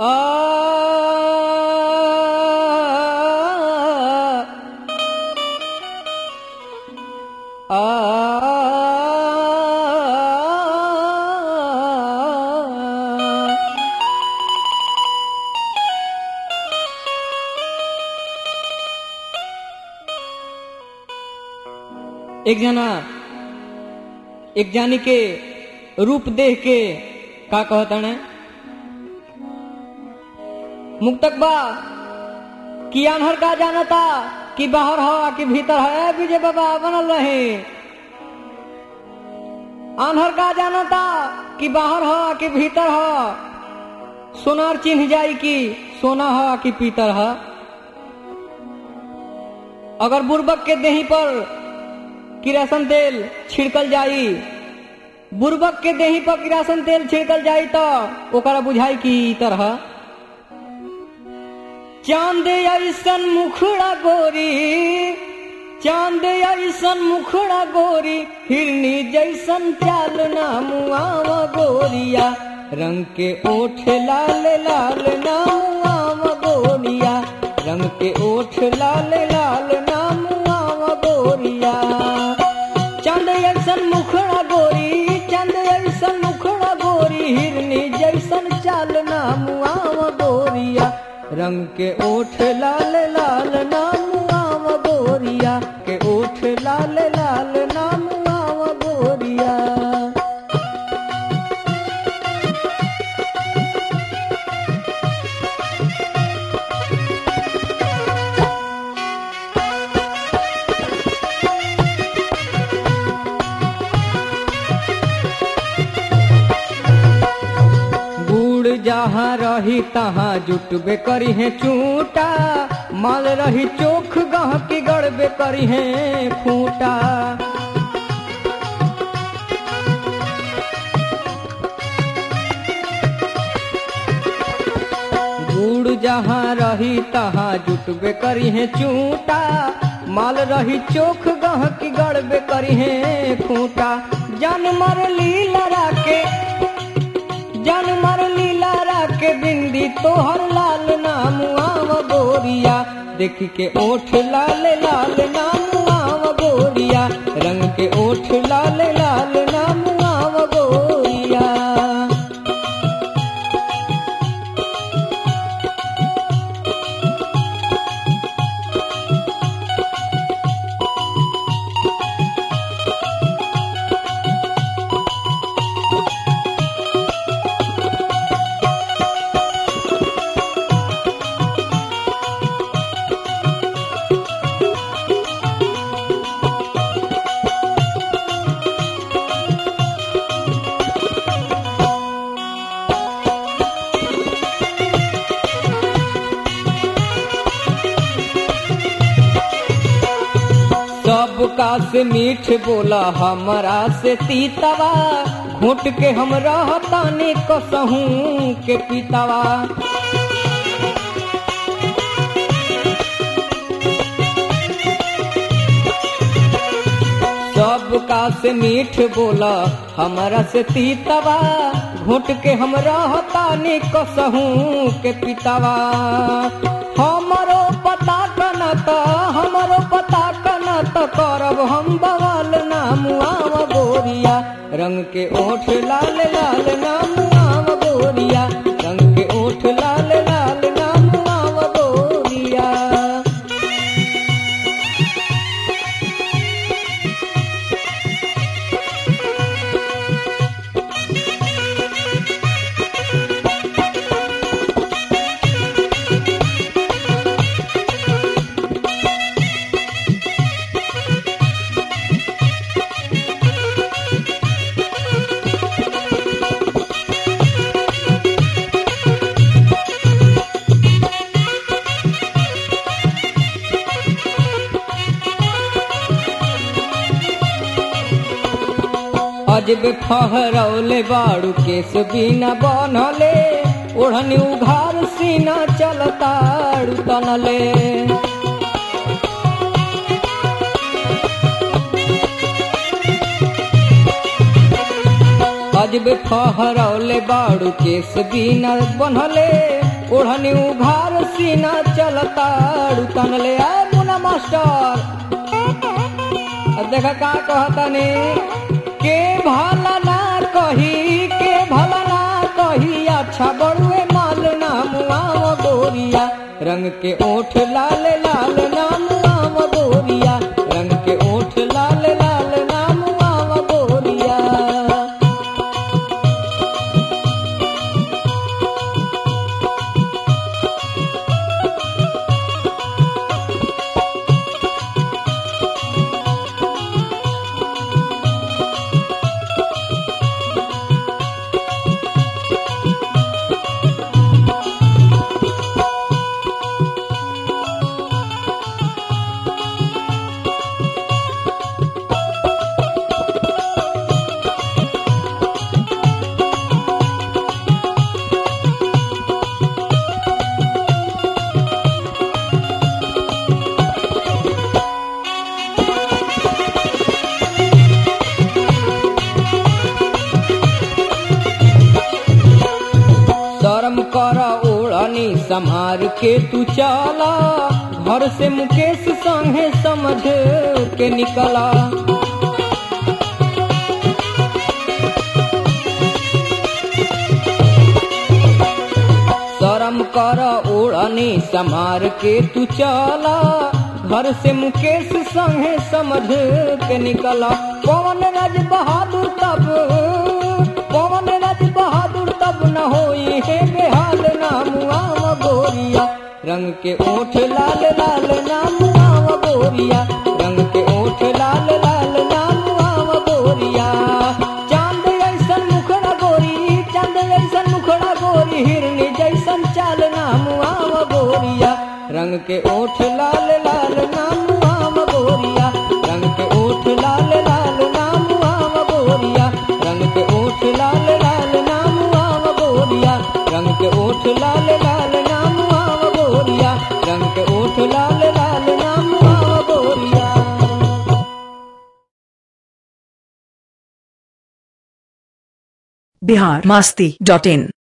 एक जना एक जानी के रूप देख के का कहतने मुक्तक बा कि अनहर का जानता कि बाहर हो कि भीतर है विजय बाबा बनल रहे अनहर का जानता कि बाहर हो कि भीतर हो सोनार चिन्ह जाई कि सोना हो कि पीतर हो अगर बुर्बक के देही पर किरासन तेल छिड़कल जाई बुर्बक के देही पर किरासन तेल छिड़कल जाई तो ओकरा बुझाई कि ई तरह चांद ऐसन मुखड़ा गोरी चांद ऐसन मुखड़ा गोरी हिरनी जैसन चाल नामुआव गोरिया रंग के ओठ लाल लाल नामुआव गोरिया रंग के ओठ लाल लाल नामुआव गोरिया चंद ऐसन मुखड़ा गोरी चंद ऐसन मुखड़ा गोरी हिरनी जैसन चाल नामुआव गोरिया रंग के ओठ लाल लाल नामुआव गोरिया के ओठ लाल लाल नामुआव गोरिया गुड़ जहाँ रही तहाँ जुटबे करी है चूटा माल रही चोख गह की गड़बे करी है फूटा गुड़ जहाँ रही तहाँ जुटबे करी है चूटा माल रही चोख गह की गड़बे करी है खूटा जन मर लीला राके जन मर लीला राके बिंदी तोहर लाल नाम आव गोरिया देख के ओठ लाल लाल नाम आव गोरिया रंग के ओठ लाल लाल नाम आव गोरिया सबका से मीठ बोला हमरा से तीतवा घुट के हम रहतानी कसहूं के पीतवा सबका से मीठ बोला हमरा से तीतवा घुट के हम रहतानी कसहूं के पीतवा हमरो पता कनत हमरो पता कनत करब हम बवाल नाम आव गोरिया रंग के ओठ लाल लाल नाम आव गोरिया रंग के ओठ लाल लाल नाम आव गोरिया अजब फहरौले बाड़ू केस बिना बनले ओढ़नी उघार सीना चलताड़ू तनले अजब फहरौले बाड़ू केस बिना बनले ओढ़नी उघार सीना चलता तन ले आए मुना मास्टर अब देखा का कहतनी के भला ना कही के भला ना कही अच्छा बड़ुए माल नाम आव गोरिया रंग के ओठ लाल लाल नाम आव गोरिया रंग के ओठ लाल लाल नाम आव गोरिया शर्म कर ओढ़नी संहार के तू चला घर से मुकेश संगे समझ के निकला शर्म कर ओढ़नी संहार के तू चला घर से मुकेश संगे समझ के निकला पवन राज बहादुर तब पवन राज बहादुर तब न होई हे बेहाल नाम आव गोरिया रंग के ओठ लाल लाल नाम आव गोरिया रंग के ओठ लाल लाल नाम आव गोरिया चांद ऐसन मुखड़ा गोरी चांद ऐसन मुखड़ा गोरी हिरनी जैसन चाल नाम आव गोरिया रंग के ओठ लाल लाल नाम आव गोरिया रंग के ओठ लाल लाल नाम आव गोरिया रंग के ओठ लाल लाल नाम आव गोरिया रंग के ओठ लाल लाल नाम आव गोरिया रंग के ओठ लाल लाल नाम आव गोरिया बिहार मास्ती डॉट इन